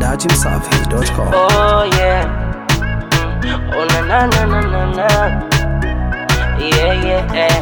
dachimsafi.com. Oh yeah. Oh na na na na na na. Yeah yeah.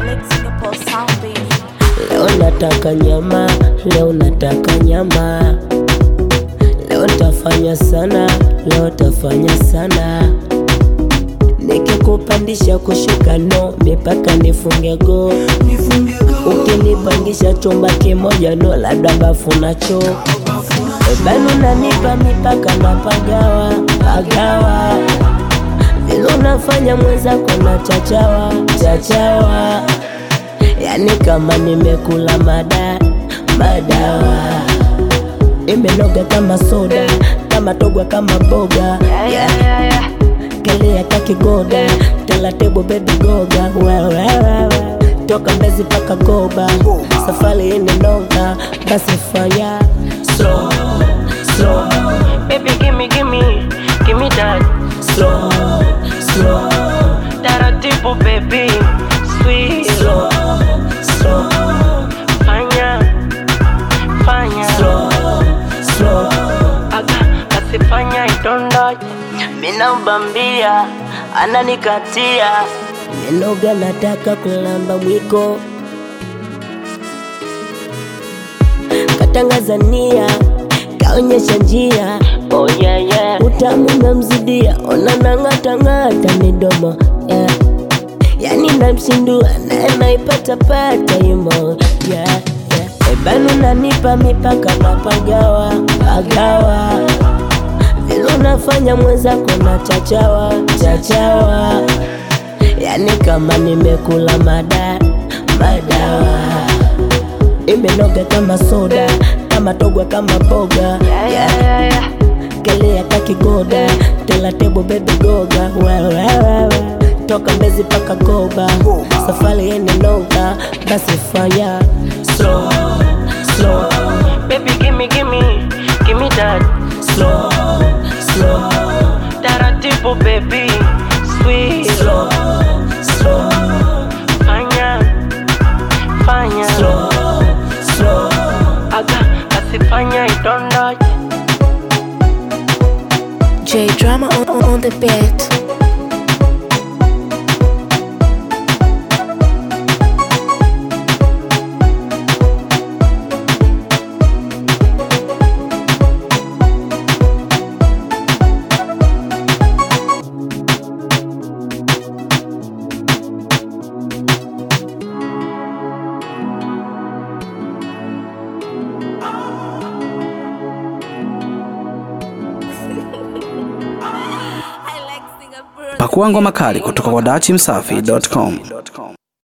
Leo nataka nyama, leo nataka nyama. Leo tafanya sana, leo tafanya sana. Nikikupandisha kushuka no, mipaka nifunge go. Ukinipangisha chumba kimoja no, labda bafu na choo. Bado nanipa mipaka na pagawa pagawa, vile unafanya mwenzako na chachawa chachawa, yani kama nimekula mada madawa, imenoga kama soda, kama togwa kama boga yeah. Kelea kakigoda, taratibu baby goga wewe toka Mbezi paka Goba, safari inenoga, basi fanya slow slow, baby gimme gimme gimme that slow slow, taratibu baby sweet slow slow, fanya fanya slow slow, aga basi fanya idondoje, mina ubambia ananikatia Menoga nataka kulamba mwiko Katangazania kaonyesha njia oh, yeah, yeah. Utamu namzidia ona nang'atang'ata midomo yeah. Yani namshindua naye naipata pata imo yeah, yeah. Ebanu nanipa mipaka na pagawa pagawa vile unafanya mwenzako na chachawa chachawa yani kama nimekula mada madawa, imenoga kama soda, kama togwa kama boga yeah. Kelea kakigoda, taratibu baby goga wewe toka Mbezi paka Goba, safari yene noga, basi fanya slow slow, baby gimme gimme gimme that slow slow, taratibu baby sweet slow slow, fanya fanya slow slow, aga basi fanya idondoje J Drama on, on, on the beat. Pakua ngoma kali kutoka kwa dachimsafi.com.